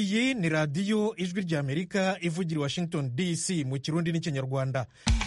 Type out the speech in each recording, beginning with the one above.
iyi ni radiyo ijwi ry'amerika ivugira i washington dc mu kirundi n'ikinyarwanda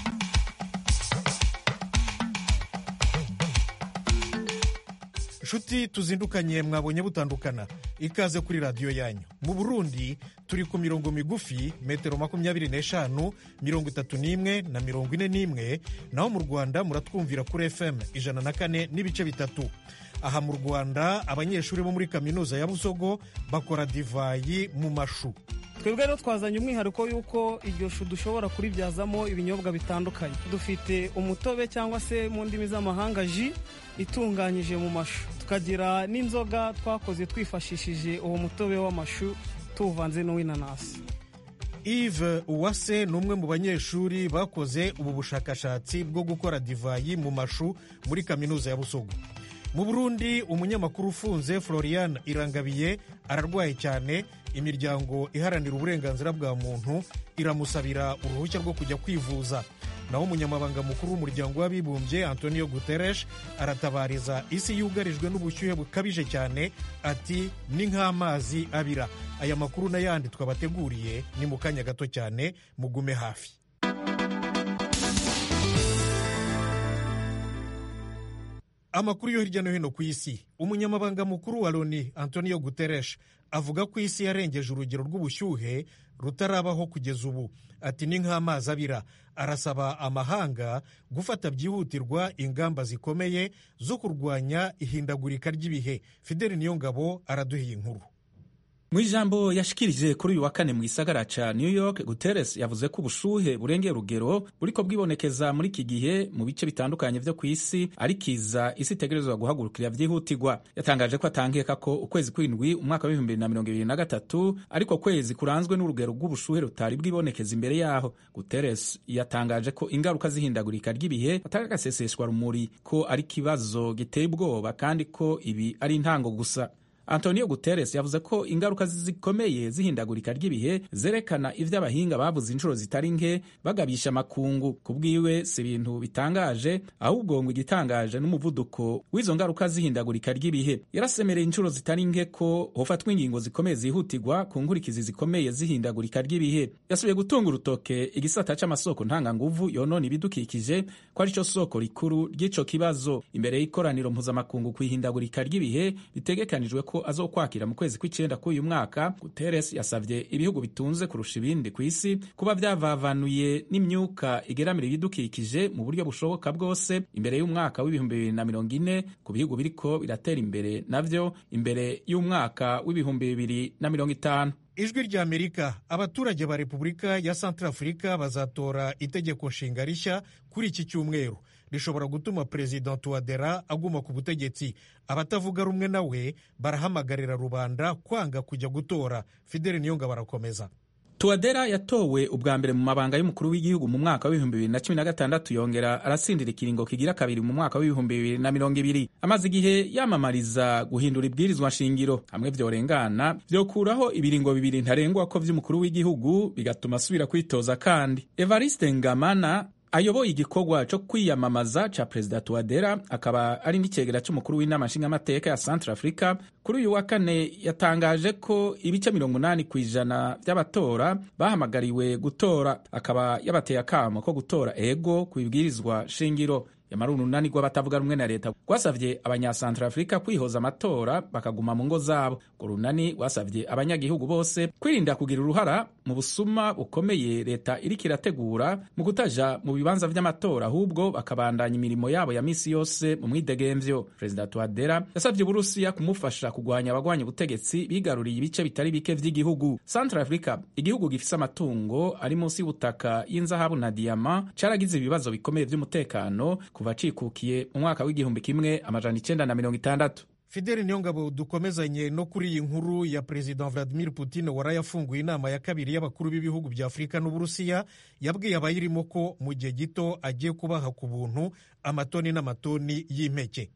nshuti tuzindukanye mwabonye butandukana ikaze kuri radiyo yanyu mu burundi turi ku mirongo migufi metero makumyabiri n'eshanu mirongo itatu n'imwe na mirongo ine n'imwe naho mu rwanda muratwumvira kuri fm ijana na kane n'ibice bitatu aha mu rwanda abanyeshuri bo muri kaminuza ya busogo bakora divayi mu mashu twebwe rero twazanye umwihariko y'uko iryo shu dushobora kuribyazamo ibinyobwa bitandukanye dufite umutobe cyangwa se mu ndimi z'amahanga ji itunganyije mu mashu tukagira n'inzoga twakoze twifashishije uwo mutobe w'amashu tuwuvanze n'uw'inanasi Yves uwase ni umwe mu banyeshuri bakoze ubu bushakashatsi bwo gukora divayi mu mashu muri kaminuza ya busogo mu burundi umunyamakuru ufunze florian irangabiye ararwaye cyane imiryango iharanira uburenganzira bwa muntu iramusabira uruhushya rwo kujya kwivuza naho umunyamabanga mukuru w'umuryango w'abibumbye antonio guterres aratabariza isi yugarijwe n'ubushyuhe bukabije cyane ati ni nk'amazi abira aya makuru n'ayandi twabateguriye ni mu kanya gato cyane mugume hafi amakuru yo hirya no hino ku isi umunyamabanga mukuru wa loni antonio guterres avuga ko isi yarengeje urugero rw'ubushyuhe rutarabaho kugeza ubu ati ni nk'amazi abira arasaba amahanga gufata byihutirwa ingamba zikomeye zo kurwanya ihindagurika ry'ibihe fideli niyongabo araduhiye inkuru mu ijambo yashikirije kuri uyu wa kane mu gisagara ca new york guterres yavuze ko ubushuhe burengeye urugero buriko bwibonekeza muri iki gihe mu bice bitandukanye vyo ku isi ari kiza isi itegerezwa guhagurukira vyihutirwa yatangaje ko atankeka ko ukwezi kw'indwi umwaka w'ibihumbi bibiri na mirongo ibiri na gatatu ariko kwezi kuranzwe n'urugero rw'ubushuhe rutari bwibonekeza imbere yaho guterres yatangaje ko ingaruka z'ihindagurika ry'ibihe atari agaseseshwa rumuri ko ari ikibazo giteye ubwoba kandi ko ibi ari intango gusa antonio guterres yavuze ko ingaruka zikomeye z'ihindagurika ry'ibihe zerekana ivyo abahinga bavuze inshuro zitari nke bagabisha amakungu ku bwiwe si ibintu bitangaje ahubwo ngo igitangaje n'umuvuduko w'izo ngaruka z'ihindagurika ry'ibihe yarasemereye inshuro zitari nke ko hofatwa ingingo zikomeye zihutirwa ku nkurikizi zikomeye z'ihindagurika ry'ibihe yasubiye gutunga urutoke igisata c'amasoko ntanganguvu yonona ibidukikije ko ari cyo soko rikuru ry'ico kibazo imbere y'ikoraniro mpuzamakungu ku ihindagurika ry'ibihe bitegekanijwe ko azokwakira mu kwezi kw'icenda k'uyu mwaka guterres yasavye ibihugu bitunze kurusha ibindi ku isi kuba vyavavanuye n'imyuka igeramira ibidukikije mu buryo bushoboka bwose imbere y'umwaka w'ibihumbi bibiri na mirongo ine ku bihugu biriko biratera imbere navyo imbere y'umwaka w'ibihumbi bibiri na mirongo itanu ijwi rya amerika abaturage ba repubulika ya santarafurika bazatora itegeko nshinga rishya kuri iki cyumweru rishobora gutuma perezida tuwadera aguma ku butegetsi abatavuga rumwe nawe barahamagarira rubanda kwanga kujya gutora fideli niyonga barakomeza tuwadera yatowe ubwa mbere mu mabanga y'umukuru w'igihugu mu mwaka w'ibihumbi bibiri na cumi na gatandatu yongera aratsindira ikiringo kigira kabiri mu mwaka w'ibihumbi bibiri na mirongo ibiri amaze igihe yamamariza guhindura ibwirizwa nshingiro hamwe vyorengana vyokuraho ibiringo bibiri ntarengwa ko vy'umukuru w'igihugu bigatuma asubira kwitoza kandi evariste ngamana ayoboye igikorwa cyo kwiyamamaza ca perezida tuwadera akaba ari n'icegera c'umukuru w'inama nshingamateka ya centre africa kuri uyu wa kane yatangaje ko ibice mirongo umunani ku ijana vy'abatora bahamagariwe gutora akaba yabateye akamo ko gutora ego ku ibwirizwa shingiro yamara urunani rw'abatavuga rumwe na leta rwasavye abanyasantrafurika kwihoza amatora bakaguma mu ngo zabo urwo runani rwasavye abanyagihugu bose kwirinda kugira uruhara mu busuma bukomeye leta iriko irategura mu kutaja mu bibanza vy'amatora ahubwo bakabandanya imirimo yabo ya misi yose mu mwidegemvyo perezida tuadera yasavye uburusiya kumufasha kugwanya abagwanya ubutegetsi bigaruriye ibice bitari bike vy'igihugu santrafurika igihugu gifise amatungo ari munsi y'ubutaka y'inzahabu na diyama caragize ibibazo bikomeye vy'umutekano kuva cikukiye mu mwaka w'igihumbi kimwe amajana icenda na mirongo itandatu fideli niyongabo dukomezanye no kuri iyi nkuru ya perezida vladimir putin wari yafunguye inama ya kabiri y'abakuru b'ibihugu bya afurika n'uburusiya yabwiye abayirimo ko mu gihe gito agiye kubaha ku buntu amatoni n'amatoni y'impeke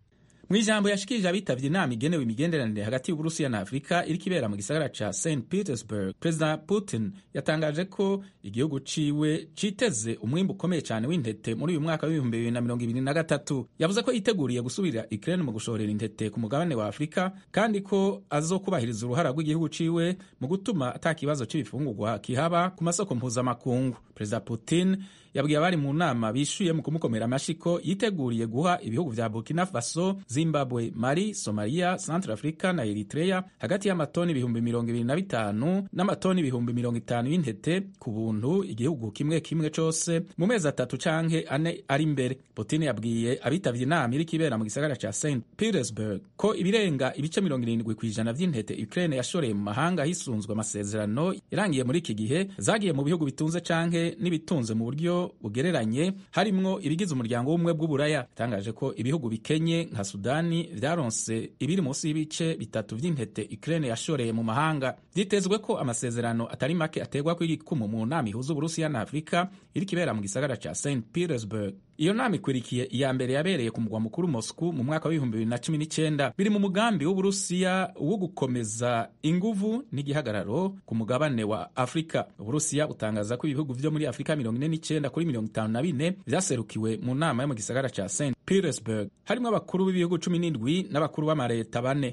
mu ijambo yashikirije abitavye inama igenewe imigenderanire hagati y'uburusiya na afurika iriko ibera mu gisagara ca st petersburg perezida putin yatangaje ko igihugu ciwe citeze umwimbu ukomeye cane w'intete muri uyu mwaka w'ibihumbi bibiri na mirongo ibiri na gatatu yavuze ko yiteguriye gusubirira ukraine mu gushorera intete ku mugabane wa afurika kandi ko azokubahiriza uruhara rw'igihugu ciwe mu gutuma ata kibazo c'ibifungurwa kihaba ku masoko mpuzamakungu perezida putin yabwiye abari mu nama bishuye mu kumukomera amashi ko yiteguriye guha ibihugu vya burkina faso zimbabwe mali somalia centre africa na eritrea hagati y'amatoni ibihumbi mirongo ibiri na bitanu n'amatoni ibihumbi mirongo itanu y'intete ku buntu igihugu kimwe kimwe cose mu mezi atatu canke ane ari imbere putin yabwiye abitavye inama iriko ibera mu gisagara ca st petersburg ko ibirenga ibice mirongo irindwi kw'ijana vy'intete ukraine yashoreye mu mahanga hisunzwe amasezerano yarangiye muri iki gihe zagiye mu bihugu bitunze canke n'ibitunze mu buryo bugereranye harimwo ibigize umuryango w'ubumwe bw'uburaya yatangaje ko ibihugu bikenye nka sudani vyaronse ibiri munsi y'ibice bitatu vy'intete ukraine yashoreye mu mahanga vyitezwe ko amasezerano atari make aterwa kw'igikumu mu nama ihuza uburusiya na afurika iriko ibera mu gisagara ca st petersburg iyo nama ikwirikiye iya mbere yabereye ku mugwa mukuru moscou mu mwaka w'ibihumbi bibiri na cumi n'icyenda biri mu mugambi w'uburusiya wo gukomeza inguvu n'igihagararo ku mugabane wa afurika uburusiya butangaza ko ibihugu vyo muri afurika mirongo ine n'icyenda kuri mirongo itanu na bine vyaserukiwe mu nama yo mu gisagara ca st petersburg harimwo abakuru b'ibihugu cumi n'indwi n'abakuru b'amareta bane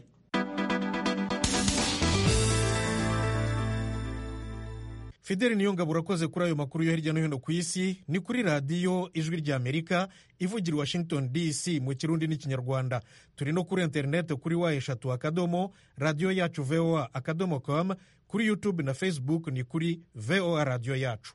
fideli niyongabo urakoze kuri ayo makuru yo hirya no hino ku isi ni kuri radiyo ijwi ry'amerika ivugira washington dc mu kirundi n'ikinyarwanda turi no kuri interineti kuri wa eshatu akadomo radiyo yacu voa akadomo com kuri youtube na facebook ni kuri voa radiyo yacu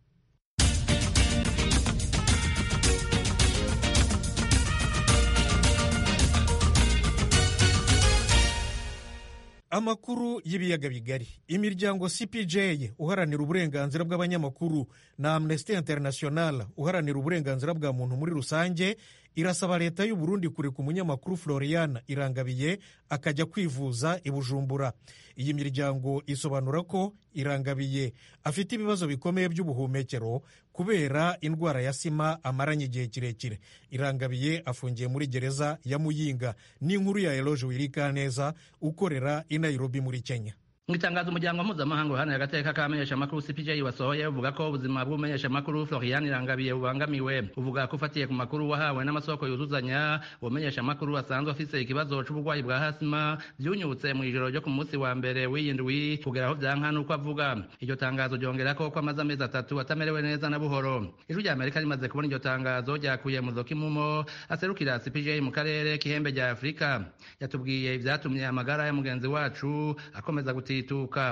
amakuru y'ibiyaga bigari imiryango cpj uharanira uburenganzira bw'abanyamakuru na amnesty international uharanira uburenganzira bwa muntu muri rusange irasaba leta y'u Burundi kureka umunyamakuru florian irangabiye akajya kwivuza i bujumbura iyi miryango isobanura ko irangabiye afite ibibazo bikomeye by'ubuhumekero kubera indwara ya sima amaranye igihe kirekire irangabiye afungiye muri gereza ya muyinga n'inkuru ya eloge wirikaneza ukorera i nairobi muri kenya mu itangazo umuryango mpuzamahanga uharanira agateka k'abamenyeshamakuru cpj wasohoye uvuga ko ubuzima bw'umumenyeshamakuru florian irangabiye bubangamiwe uvuga ko ufatiye ku makuru wahawe n'amasoko yuzuzanya ubumenyeshamakuru asanzwe afise ikibazo c'uburwayi bwa hasima vyunyutse mu ijoro ryo ku munsi wa mbere w'iyindwi kugera aho vyanka n'uko avuga iryo tangazo ryongerako ko amaze amezi atatu atamerewe neza na buhoro ijwi rya amerika rimaze kubona iryo tangazo ryakuye mu zokimumo aserukira cpj mu karere k'ihembe rya afurika yatubwiye ivyatumye amagara ya mugenzi wacu akomeza guti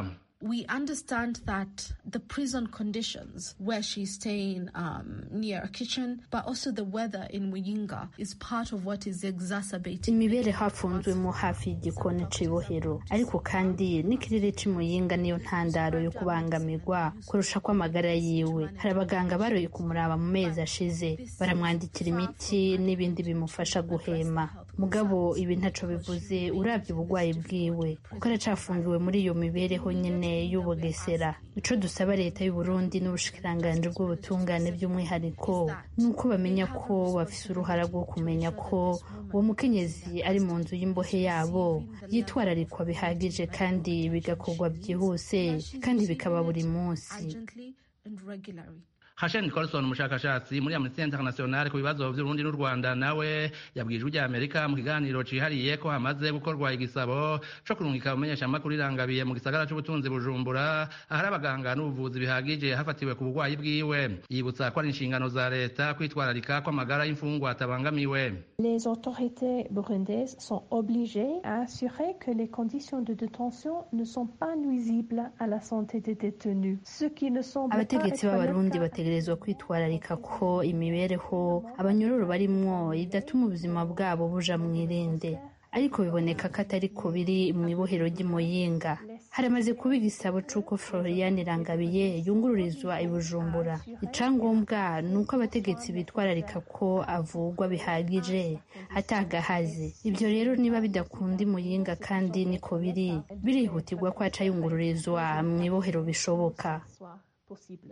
We understand that the prison conditions where she's staying um, near a kitchen, but also the weather in Muyinga is part of what is exacerbating. imibereho hafunzwemo hafi y'igikoni c'ibohero ariko kandi n'ikirere c'imuyinga niyo ntandaro yo kubangamirwa kurusha kw'amagara yiwe hari abaganga baroye kumuraba mu mezi ashize baramwandikira imiti n'ibindi bimufasha guhema mugabo ibi ntaco bivuze urabye ubugwayi bwiwe kuko aracafungiwe muri iyo mibereho nyene y'ubugesera ico dusaba leta y'u Burundi n'ubushikiranganji bw'ubutungane by'umwihariko ni uko bamenya ko bafise uruhara rwo kumenya ko uwo mukenyezi ari mu nzu y'imbohe yabo yitwararikwa bihagije kandi bigakorwa byihuse kandi bikaba buri munsi urgently and regularly. Hashen Nicholson umushakashatsi muri Amnesty International ku bibazo by'Urundi n'u Rwanda nawe yabwije ujya Amerika mu kiganiro cihariye ko hamaze gukorwa igisabo co kurungika umenyesha makuru irangabiye mu gisagara c'ubutunzi Bujumbura ahari abaganga n'ubuvuzi bihagije hafatiwe ku burwayi bwiwe yibutsa ko ari inshingano za leta kwitwararika ko amagara y'imfungwa atabangamiwe Les autorités burundaises sont obligées à assurer que les conditions de détention ne sont pas nuisibles à la santé des détenus. Ce qui ne semble pas abategetsi être le b'abarundi cas bategerezwa kwitwararika ko imibereho abanyororo barimwo idatuma ubuzima bwabo buja mw'irinde ariko biboneka ko atari ko biri mu ibohero ry'imuyinga haramaze kuba igisabo c'uko florian irangabiye yungururizwa i bujumbura icangombwa ni uko abategetsi bitwararika ko avugwa bihagije atagahaze ibyo rero niba bidakunda imuyinga kandi niko biri birihutirwa ko aca yungururizwa mu ibohero bishoboka soit possible.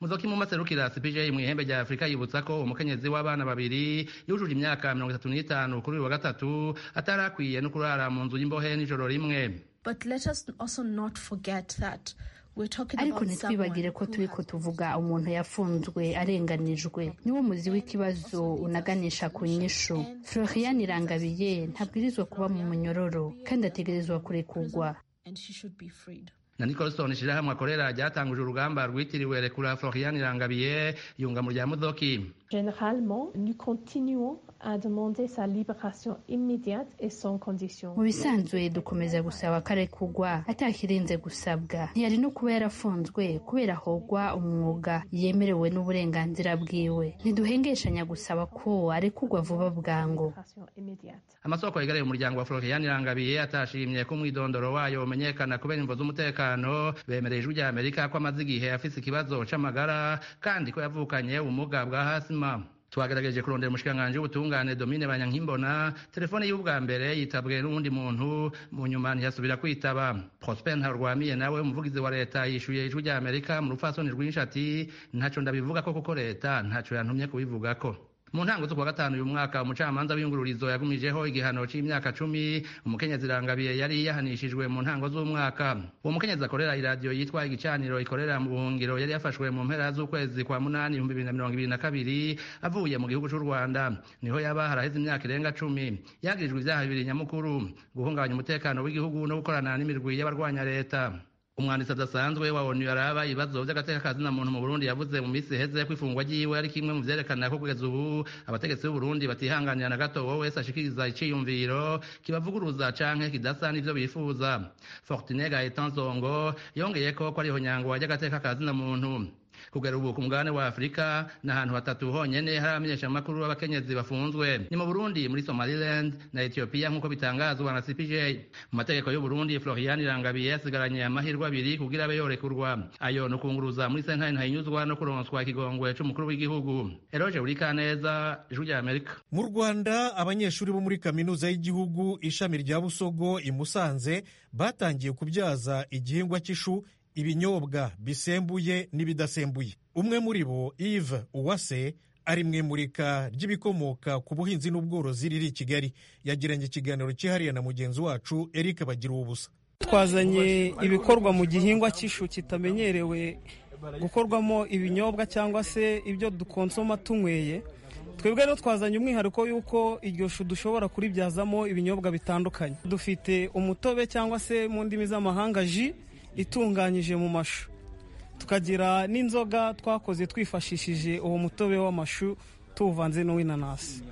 muzoki mu maserukira cpj mu ihembe rya afurika yibutsa ko umukenyezi w'abana babiri yujuje imyaka mirongo itatu n'itanu kuri uyu wa gatatu atari akwiye no kurara mu nzu y'imbohe n'ijoro rimwe But let us also not forget that we're talking ariko about ntitwibagire ko someone turi who ko has tuvuga umuntu yafunzwe arenganijwe niwo muzi w'ikibazo unaganisha ku nyishu florian irangabiye ntabwirizwa kuba mu munyororo kandi ategerezwa kurekurwa and she should be freed. na nicolson ishirahamwe akorera ryatanguje urugamba rwitiriwe rekura florian irangabiye yunga mu rya muzoki Généralement, nous continuons à demander sa libération immédiate et sans condition. mu bisanzwe dukomeza gusaba ko arekurwa atakirenze gusabwa ntiyari no kuba yarafunzwe kubera ahogwa umwuga yemerewe n'uburenganzira bwiwe ntiduhengeshanya gusaba ko arekurwa vuba bwangu Libération immédiate. amasoko yegereye umuryango wa florian irangabiye atashimye ko umwidondoro wayo umenyekana kubera imvo z'umutekano bemereye ijwi rya amerika ko amaze igihe afise ikibazo c'amagara kandi ko yavukanye ubumuga bwa hasima twagerageje kurondera umushikiranganji w'ubutungane domine banyankimbona telefone y'ubwa mbere yitabwe n'uwundi muntu mu nyuma ntiyasubira kwitaba prosper ntarwamiye nawe umuvugizi wa leta yishuye ijwi rya amerika mu rupfasoni rwinshi ati ntaco ndabivuga ko kuko leta ntaco yantumye kubivugako mu ntango z'ukwa gatanu uyu mwaka umucamanza w'iyungururizo yagumijeho igihano c'imyaka cumi umukenyezi irangabiye yari yahanishijwe mu ntango z'umwaka uwo mukenyezi akorera iradiyo yitwa igicaniro ikorera mu buhungiro yari yafashwe mu mpera z'ukwezi kwa munani ibihumbi bibiri na mirongo ibiri na kabiri avuye mu gihugu c'u rwanda niho yaba haraheze imyaka irenga cumi yagirijwe ivyaha bibiri nyamukuru guhungabanya umutekano w'igihugu no gukorana n'imirwi y'abarwanya leta umwanditsi adasanzwe wa onu yaraba ibibazo vy'agateka kazina muntu mu burundi yavuze mu misi iheze ko ifungwa ryiwe ari kimwe mu vyerekana ko kugeza ubu abategetsi b'uburundi batihanganira na gato wowe wese ashikiriza iciyumviro kibavuguruza canke kidasa n'ivyo bifuza fortune gaetan zongo yongeyeko ko ariho nyangwa ry'agateka kazina muntu kugera ubu ku mugabane wa afurika ni ahantu hatatu honyene hari abamenyeshamakuru b'abakenyezi bafunzwe ni mu burundi muri somaliland na ethiopia nk'uko bitangazwa na cpj mu mategeko y'uburundi florian irangabiye yasigaranye amahirwe abiri kugira abe yorekurwa ayo ni ukunguruza muri sentare ntahinyuzwa no kuronswa ikigongwe c'umukuru w'igihugu eroje urikaneza ijwi rya amerika mu rwanda abanyeshuri bo muri kaminuza y'igihugu ishami rya busogo i musanze batangiye kubyaza igihingwa cy'ishu ibinyobwa bisembuye n'ibidasembuye umwe muri bo Yves uwase ari mu imurika ry'ibikomoka ku buhinzi n'ubworozi riri i kigali yagiranye ikiganiro cyihariye na mugenzi wacu eric bagira ubusa twazanye ibikorwa mu gihingwa cy'ishu kitamenyerewe gukorwamo ibinyobwa cyangwa se ibyo dukonsoma tunyweye twebwe rero twazanye umwihariko y'uko iryo shu dushobora kuribyazamo ibinyobwa bitandukanye dufite umutobe cyangwa se mu ndimi z'amahanga ji itunganyije mu mashu tukagira n'inzoga twakoze twifashishije uwo mutobe w'amashu tuwuvanze n'uw'inanasi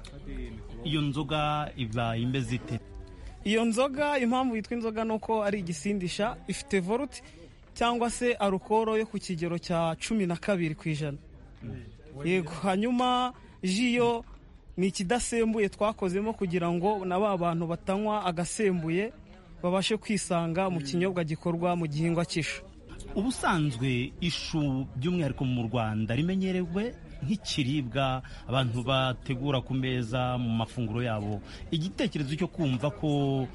iyo nzoga iba imeze ite iyo nzoga impamvu yitwa inzoga ni uko ari igisindisha ifite voluti cyangwa se arukoro yo ku kigero cya cumi na kabiri ku ijana yego hanyuma ji yo ni ikidasembuye twakozemo kugira ngo na ba bantu batanywa agasembuye babashe kwisanga mu kinyobwa gikorwa mu gihingwa cy'ishu ubusanzwe ishu by'umwihariko mu rwanda rimenyerewe nk'ikiribwa abantu bategura ku meza mu mafunguro yabo igitekerezo cyo kumva ko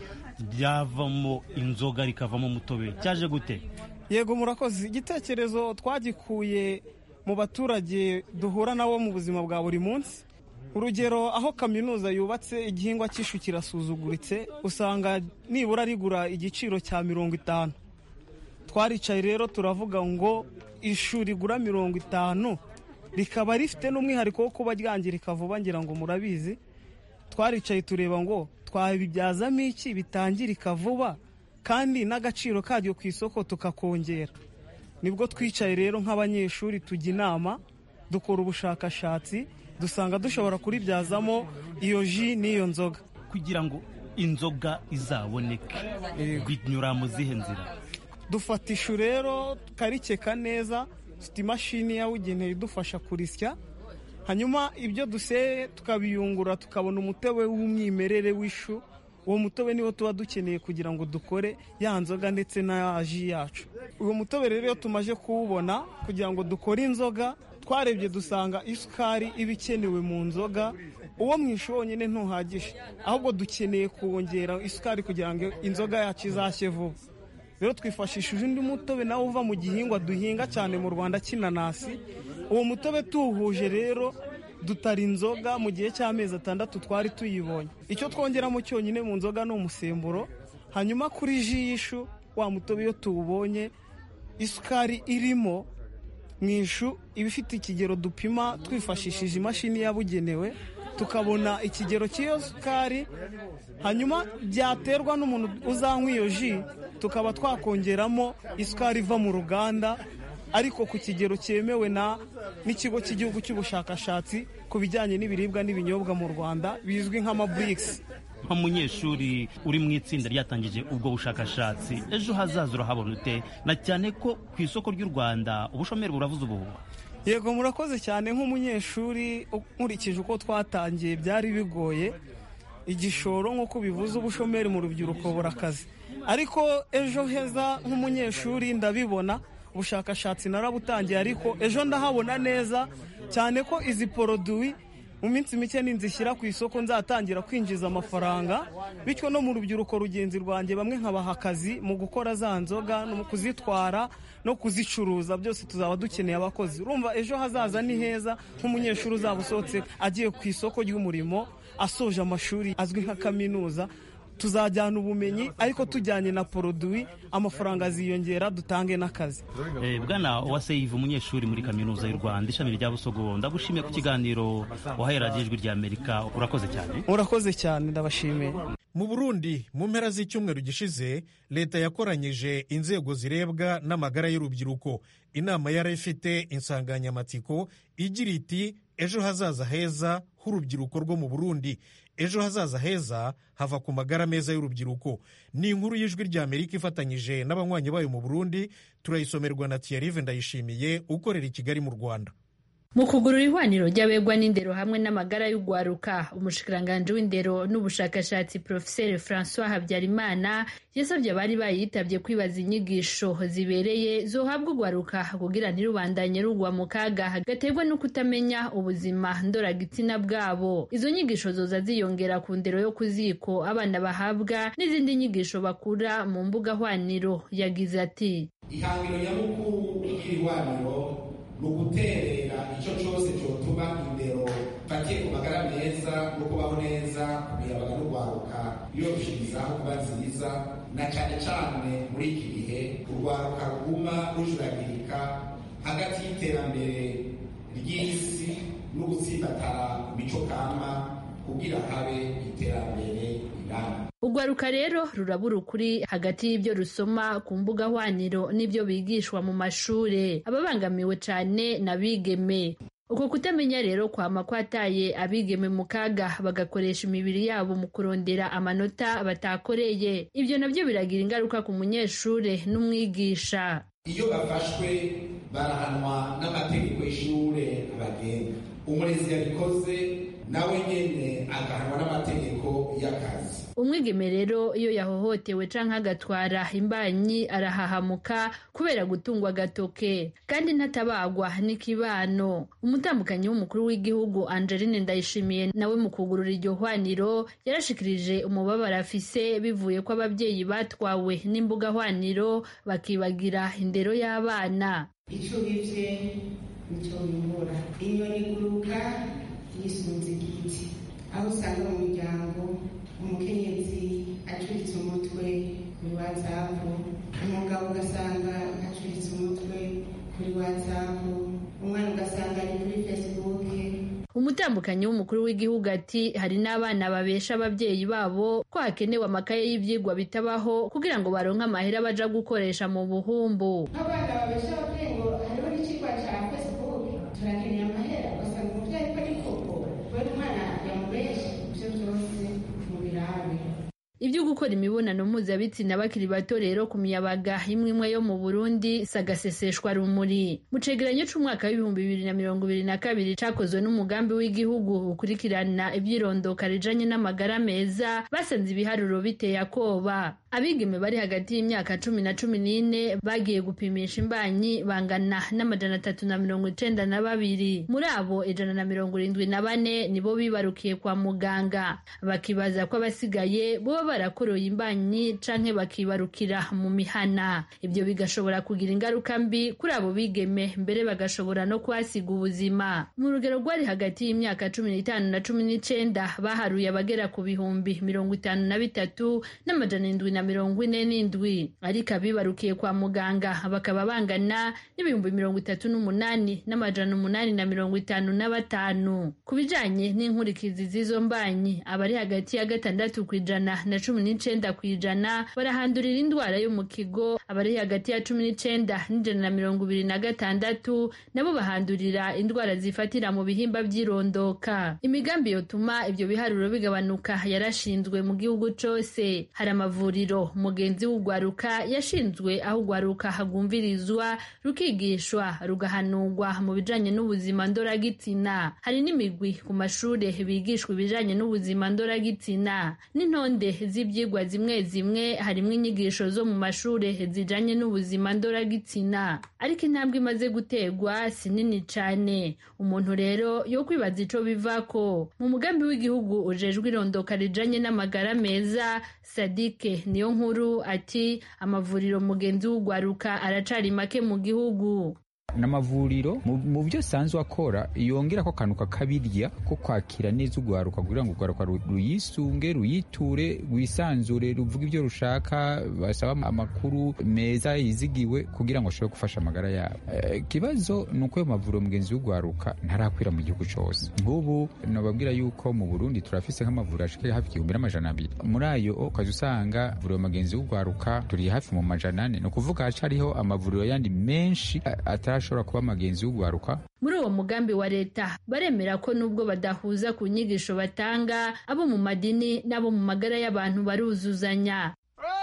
byavamo inzoga rikavamo umutobe cyaje gute yego murakoze igitekerezo twagikuye mu baturage duhura nabo mu buzima bwa buri munsi urugero aho kaminuza yubatse igihingwa cy'ishu kirasuzuguritse usanga nibura rigura igiciro cya mirongo itanu twaricaye rero turavuga ngo ishu rigura mirongo itanu rikaba rifite n'umwihariko wo kuba ryangirika vuba ngira ngo murabizi twaricaye tureba ngo twabibyazamo iki bitangirika vuba kandi n'agaciro karyo ku isoko tukakongera nibwo twicaye rero nk'abanyeshuri tujya inama dukora ubushakashatsi dusanga dushobora kuribyazamo iyo ji n'iyo nzoga kugira ngo inzoga izaboneke binyura mu zihe nzira dufata ishu rero tukarikeka neza dufite imashini yabugenewe idufasha kurisya hanyuma ibyo duseye tukabiyungura tukabona umutobe w'umwimerere w'ishu uwo mutobe niwo tuba dukeneye kugira ngo dukore ya nzoga ndetse na ji yacu uwo mutobe rero iyo tumaze kuwubona kugira ngo dukore inzoga twarebye dusanga isukari iba ikenewe mu nzoga uwo mu ishu wonyine ntuhagije ahubwo dukeneye kongera isukari kugira ngo inzoga yacu izashye vuba rero twifashishije undi mutobe nawo uva mu gihingwa duhinga cyane mu rwanda cy'inanasi uwo mutobe tuwuhuje rero dutara inzoga mu gihe cy'amezi atandatu twari tuyibonye icyo twongeramo cyonyine mu nzoga ni umusemburo hanyuma kuri ji y'ishu wa mutobe iyo tuwubonye isukari irimo mu ishu iba ifite ikigero dupima twifashishije imashini yabugenewe tukabona ikigero cy'iyo sukari hanyuma byaterwa n'umuntu uzanywa iyo ji tukaba twakongeramo isukari iva mu ruganda ariko ku kigero cyemewe na n'ikigo cy'igihugu cy'ubushakashatsi ku bijyanye n'ibiribwa n'ibinyobwa mu rwanda bizwi nk'amaburikisi nk'umunyeshuri uri mu itsinda ryatangije ubwo bushakashatsi ejo hazaza urahabona ute na cyane ko ku isoko ry'u rwanda ubushomeri buravuze ubuhuha yego murakoze cyane nk'umunyeshuri nkurikije uko twatangiye byari bigoye igishoro nk'uko bivuze ubushomeri mu rubyiruko burakaze ariko ejo heza nk'umunyeshuri ndabibona ubushakashatsi narabutangiye ariko ejo ndahabona neza cyane ko izi poroduwi mu minsi mike ninzishyira ku isoko nzatangira kwinjiza amafaranga bityo no mu rubyiruko rugenzi rwanjye bamwe nkabaha akazi mu gukora za nzoga no mu kuzitwara no kuzicuruza byose tuzaba dukeneye abakozi urumva ejo hazaza ni heza nk'umunyeshuri uzaba usohotse agiye ku isoko ry'umurimo asoje amashuri azwi nka kaminuza tuzajyana ubumenyi ariko tujyanye na poroduwi amafaranga aziyongera dutange n'akazi bwana uwaseyive umunyeshuri muri kaminuza y'u rwanda ishami rya busogo ndagushimiye ku kiganiro waherera ijwi rya amerika urakoze cyane urakoze cyane ndabashimiye mu burundi mu mpera z'icyumweru gishize leta yakoranyije inzego zirebwa n'amagara y'urubyiruko inama yari ifite insanganyamatsiko igira iti ejo hazaza heza h'urubyiruko rwo mu burundi ejo hazaza heza hava ku magara meza y'urubyiruko ni inkuru y'ijwi rya amerika ifatanyije n'abanywanyi bayo mu burundi turayisomerwa na tiyarive ndayishimiye ukorera i kigali mu rwanda mu kugurura ihwaniro ry'abegwa n'indero hamwe n'amagara y'ugwaruka umushikiranganji w'indero n'ubushakashatsi profeseri francois habyarimana yasabye abari bayitabye kwibaza inyigisho zibereye zohabwa ugwaruka kugira ntirubandanye rugwa mu kaga gaterwa no kutamenya ubuzima ndoragitsina bwabo izo nyigisho zoza ziyongera ku ndero yo ku ziko abana bahabwa n'izindi nyigisho bakura mu mbuga hwaniro yagize ati ihangiro nyamukuru ry'ihwaniro ni uguterera icyo cyose cyotuma indero fatiye ku magara meza no kubaho neza kumiyabaga no kwaruka yoroshirizaho kuba nziza na cyane cyane muri iki gihe urwaruka ruguma rujuragirika hagati y'iterambere ry'isi no gutsimbatara ku mico kama kugira habe iterambere rirambye urwaruka rero rurabura ukuri hagati y'ibyo rusoma ku mbuga hwaniro n'ibyo bigishwa mu mashuri ababangamiwe cyane n'abigeme uko kutamenya rero kwama kwataye abigeme mu kaga bagakoresha imibiri yabo mu kurondera amanota batakoreye ibyo nabyo biragira ingaruka ku munyeshuri n'umwigisha iyo bafashwe barahanwa n'amategeko y'ishure abagenga umurezi yabikoze nawe nyene agahanwa n'amategeko y'akazi umwigeme rero iyo yahohotewe canke agatwara imbanyi arahahamuka kubera gutungwa agatoke kandi ntatabagwa n'ikibano umutambukanyi w'umukuru w'igihugu angeline ndayishimiye nawe mu kugurura iryo hwaniro yarashikirije umubabaro afise bivuye ko ababyeyi batwawe n'imbuga hwaniro bakibagira indero y'abana ico bivye nico bimbura inyoni iguruka yisunze igiti aho usanga mu miryango umukenyezi acuritse umutwe kuri watsapu umugabo ugasanga acuritse umutwe kuri watsapu umwana ugasanga ari kuri fesibuke umutambukanyi w'umukuru w'igihugu ati hari n'abana babesha ababyeyi babo ko hakenewe amakaye y'ibyigwa bitabaho kugira ngo baronke amahera baja gukoresha mu buhumbu abana babesha ababyeyi ngo hariho n'ikigwa cya fesibuke turakeneye amahera ugasanga umubyeyi ko ari koko kubera umwana yamubeshe ibyo byose mu birabe ibyo gukora imibonano mpuzabitsina bakiri bato rero ku miyabaga imwe imwe yo mu burundi sagaseseshwa rumuri mu cegeranyo c'umwaka w'ibihumbi bibiri na mirongo ibiri na kabiri cakozwe n'umugambi w'igihugu ukurikirana ivy'irondoka rijanye n'amagara meza basanze ibiharuro biteye akoba abigeme bari hagati y'imyaka cumi na cumi n'ine bagiye gupimisha imbanyi bangana n'amajana atatu na mirongo icenda na babiri muri abo ijana na mirongo irindwi na bane nibo bibarukiye kwa muganga bakibaza ko abasigaye boba barakoroye imbanyi canke bakibarukira mu mihana ibyo bigashobora kugira ingaruka mbi kuri abo bigeme mbere bagashobora no kuhasiga ubuzima mu rugero rwari hagati y'imyaka cumi n'itanu na cumi n'icenda baharuye abagera ku bihumbi mirongo itanu na bitatu n'amajana indwi na mirongo ine n'indwi ariko abibarukiye kwa muganga bakaba bangana n'ibihumbi mirongo itatu n'umunani n'amajana umunani na mirongo itanu na batanu ku bijanye n'inkurikizi z'izo mbanyi abari hagati ya gatandatu ku ijana na cumi n'icenda ku ijana barahandurira indwara yo mu kigo abari hagati ya cumi n'icenda n'ijana na mirongo ibiri na gatandatu nabo bahandurira indwara zifatira mu bihimba by'irondoka imigambi yotuma ibyo biharuro bigabanuka yarashinzwe mu gihugu cose hari amavuriro mugenzi w'ugwaruka yashinzwe aho ugwaruka hagumvirizwa rukigishwa rugahanurwa mu bijanye n'ubuzima ndoragitsina hari n'imigwi ku mashure bigishwa ibijanye n'ubuzima ndoragitsina n'intonde z'ivyigwa zimwe zimwe harimwo inyigisho zo mu mashure zijanye n'ubuzima ndoragitsina ariko intambwe imaze gutegwa si nini cane umuntu rero yo kwibaza ico bivako mu mugambi w'igihugu ujejwe irondoka rijanye n'amagara meza sadike niyo nkuru ati amavuriro mugenzi w'ugwaruka aracari make mu gihugu n'amavuriro mu byo asanzwe akora yongera ko akantu kakabirya ko kwakira neza urwaruka kugira ngo urwaruka ruyisunge ruyiture rwisanzure ruvuga ibyo rushaka basaba amakuru meza yizigiwe kugira ngo ashobore gufasha amagara yabo ikibazo ni uko ayo mavuriro mugenzi w'urwaruka ntarakwira mu gihugu cyose nk'ubu nababwira yuko mu burundi turafise nk'amavuriro ashika hafi igihumbi n'amajana abiri muri ayo ukaza usanga vuriro mugenzi w'urwaruka turi hafi mu majana ane ni ukuvuga hacariho amavuriro yandi menshi atari ashobora kuba amagenzi w'ugwaruka muri uwo mugambi wa leta baremera ko nubwo badahuza ku nyigisho batanga abo mu madini n'abo mu magara y'abantu baruzuzanya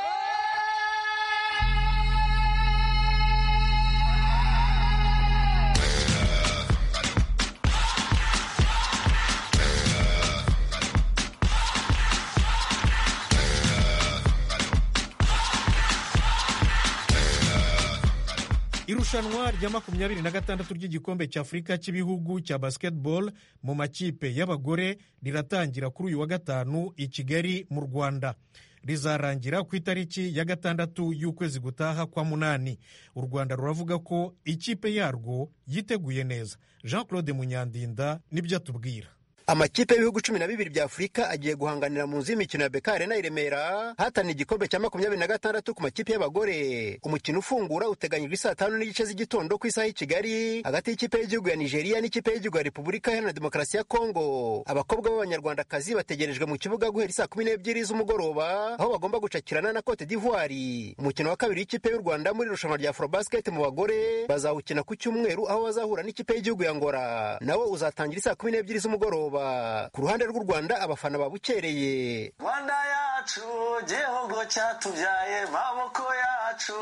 irushanwa rya makumyabiri na gatandatu ry'igikombe cy'afurika cy'ibihugu cya basketball mu makipe y'abagore riratangira kuri uyu wa gatanu i kigali mu rwanda rizarangira ku itariki ya gatandatu y'ukwezi gutaha kwa munani u rwanda ruravuga ko ikipe yarwo yiteguye neza jean claude munyandinda nibyo atubwira amakipe y'ibihugu cumi na bibiri bya afurika agiye guhanganira mu nzu y'imikino ya beka arena i remera hatana igikombe cya makumyabiri na gatandatu ku makipe y'abagore umukino ufungura uteganyijwe saa tanu n'igice z'igitondo ku isaha y'i kigali hagati y'ikipe y'igihugu ya nigeria n'ikipe y'igihugu ya repubulika iharanira demokarasi ya kongo abakobwa b'abanyarwandakazi bategerejwe mu kibuga guhera saa kumi n'ebyiri z'umugoroba aho bagomba gucakirana na cote d'ivoire umukino wa kabiri w'ikipe y'u rwanda muri irushanwa rya afrobasket mu bagore bazawukina ku cyumweru aho bazahura n'ikipe y'igihugu ya ngora nawo uzatangira saa kumi n'ebyiri z'umugoroba ku ruhande rw'u rwanda abafana babukereye rwanda yacu gihugu cyatubyaye maboko yacu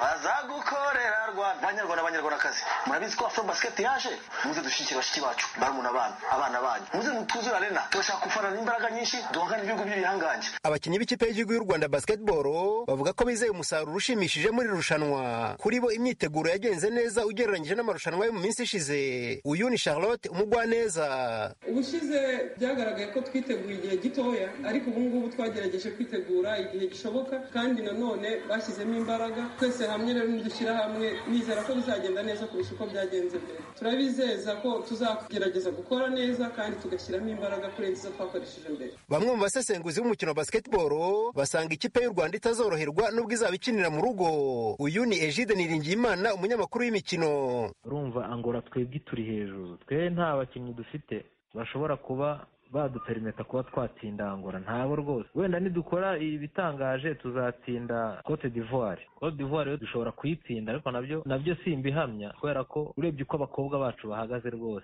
azagukorera rwanda banyarwanda abanyarwandakazi murabizi ko afro basket yaje muze dushyigikire bashiki bacu barumuna banyu abana banyu muze mutuzure arena turashaka gufanana imbaraga nyinshi duhangane ibihugu by'ibihangange abakinnyi b'ikipe y'igihugu y'u rwanda basketball bavuga ko bizeye umusaruro ushimishije muri iri rushanwa kuri bo imyiteguro yagenze neza ugereranyije n'amarushanwa yo mu minsi ishize uyu ni charlotte umugwaneza ubushize byagaragaye ko twiteguye igihe gitoya ariko ubu ngubu twagerageje kwitegura igihe gishoboka kandi nanone bashyizemo imbaraga twese hamwe rero nidushyira hamwe nizera ko bizagenda neza kurusha uko byagenze mbere turabizeza ko tuzagerageza gukora neza kandi tugashyiramo imbaraga kurenza izo twakoresheje mbere bamwe mu basesenguzi b'umukino wa basketball basanga ikipe y'u rwanda itazoroherwa nubwo izaba ikinira mu rugo uyu ni egide niringiyimana umunyamakuru w'imikino urumva angora twebwe turi hejuru twe nta bakinnyi dufite bashobora kuba baduperimeta kuba twatsinda angora ntabo rwose wenda nidukora ibitangaje tuzatsinda cote d'ivoire cote d'ivoire yo dushobora kuyitsinda ariko nabyo nabyo simbihamya kubera ko urebye uko abakobwa bacu bahagaze rwose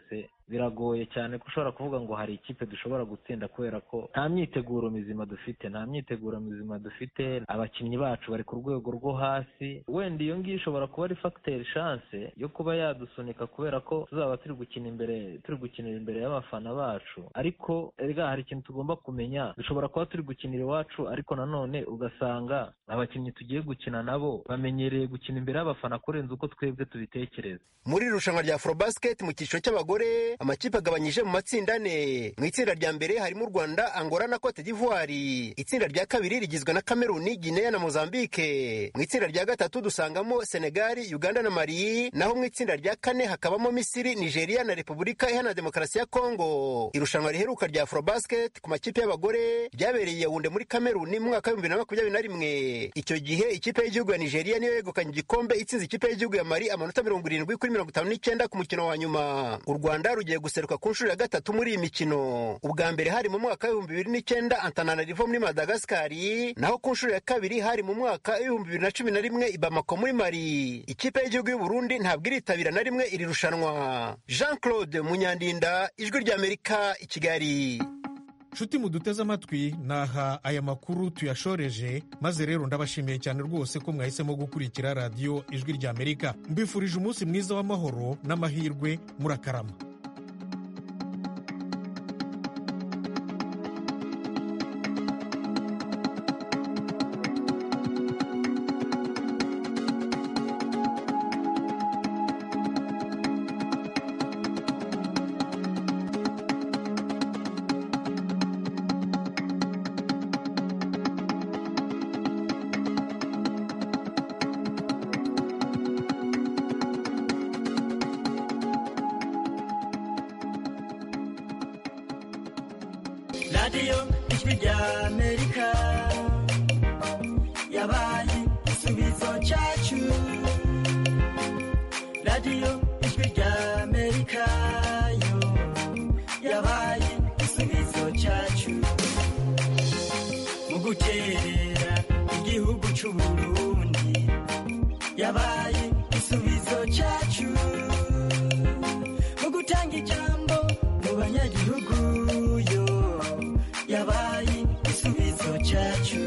biragoye cyane ko ushobora kuvuga ngo hari ikipe dushobora gutsinda kubera ko nta myiteguro mizima dufite nta myiteguro mizima dufite abakinnyi bacu bari ku rwego rwo hasi wenda iyo ngiyo ishobora kuba ari fagiteri shanse yo kuba yadusunika kubera ko tuzaba turi gukina imbere turi gukinira imbere y'abafana bacu ariko erega hari ikintu tugomba kumenya dushobora kuba turi gukinira iwacu ariko nanone ugasanga abakinnyi tugiye gukina nabo bamenyereye gukina imbere y'abafana kurenza uko twebwe tubitekereza muri iri rushanwa rya afrobasket mu cyiciro cy'abagore amakipe agabanyije mu matsinda ane mu itsinda rya mbere harimo u rwanda angola na cote d'ivoire itsinda rya kabiri rigizwe na kameruni guinea na mozambique mu itsinda rya gatatu dusangamo senegali uganda na mali naho mu itsinda rya kane hakabamo misiri nigeria na repubulika iharanira demokarasi ya kongo irushanwa riheruka rya afrobasket ku makipe y'abagore ryabereye yawunde muri kameruni mu mwaka w'ibihumbi bibiri na makumyabiri na rimwe icyo gihe ikipe y'igihugu ya nigeria niyo yegukanye igikombe itsinze ikipe y'igihugu ya mali amanota mirongo irindwi kuri mirongo itanu n'icyenda ku mukino wa nyuma u rwanda rugiye guseruka ku nshuro ya gatatu muri iyi mikino ubwa mbere hari mu mwaka w'ibihumbi bibiri n'icyenda antananarivo muri madagasikari naho ku nshuro ya kabiri hari mu mwaka w'ibihumbi bibiri na cumi na rimwe i bamako muri mali ikipe y'igihugu y'u burundi ntabwo iritabira na rimwe iri rushanwa jean claude munyandinda ijwi ry'amerika i kigali nshuti muduteze amatwi naha aya makuru tuyashoreje maze rero ndabashimiye cyane rwose ko mwahisemo gukurikira radiyo ijwi ry'amerika mbifurije umunsi mwiza w'amahoro n'amahirwe murakarama radiyo ijwi rya amerika yabaye igisubizo cyacu radiyo ijwi rya amerika yo yabaye igisubizo cyacu mu guterera igihugu cy'u burundi yabaye igisubizo cyacu mu gutanga ijambo mu banyagihugu yo yabaye igisubizo cyacu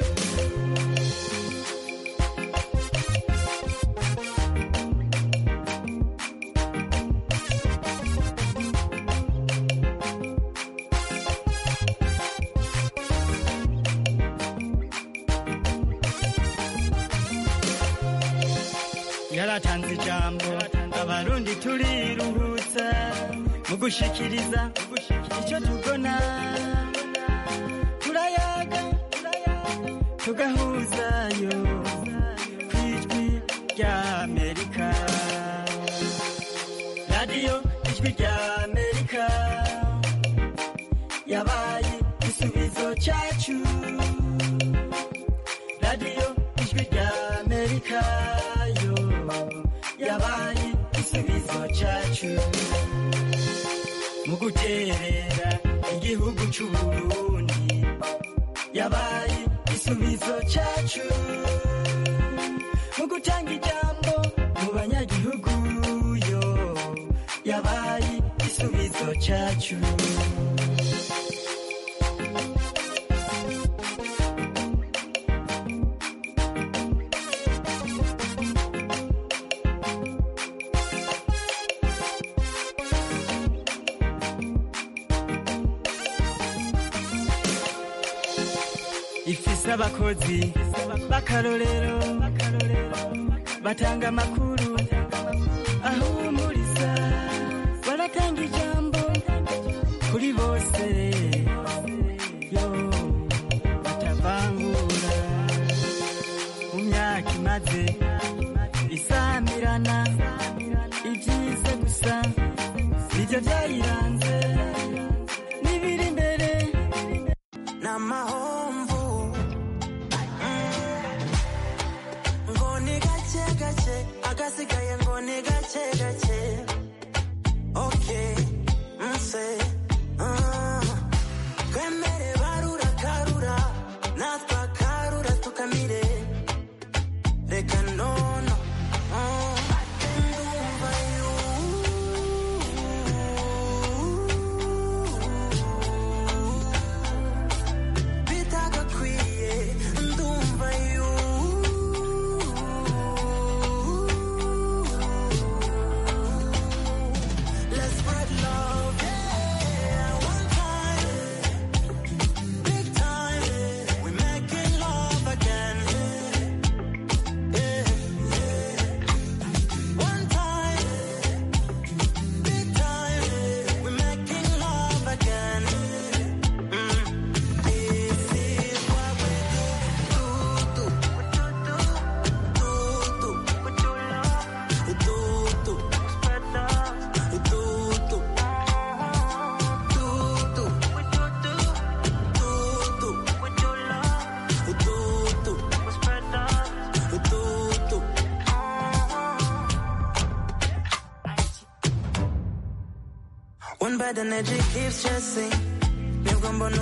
yaratanze ijambo abarundi turiruhutsa mu gushikiriza icyo tubona turayaga tugahuzayo ku ijwi rya amerika radiyo ijwi rya amerika yabaye igisubizo cyacu radiyo ijwi rya amerika yo yabaye igisubizo cyacu mu guterera igihugu cy'u burundi yabaye igisubizo cyacu mu gutanga ijambo mu banyagihugu yo yabaye igisubizo cyacu ifise abakozi b'akarorero batanga amakuru ahumuriza baratanga ijambo kuri bose yo batavangura mu myaka imaze isamirana ibyiza gusa nibyo byayiranze n'ibiri imbere n'amahomvu ngo ni gake gake agasigaye ngo ni gake gake oke nse ah. twemere barura karura natwe akarura tukamire reka nono ah. ndumva you bad energy keeps chasing nibwo mbona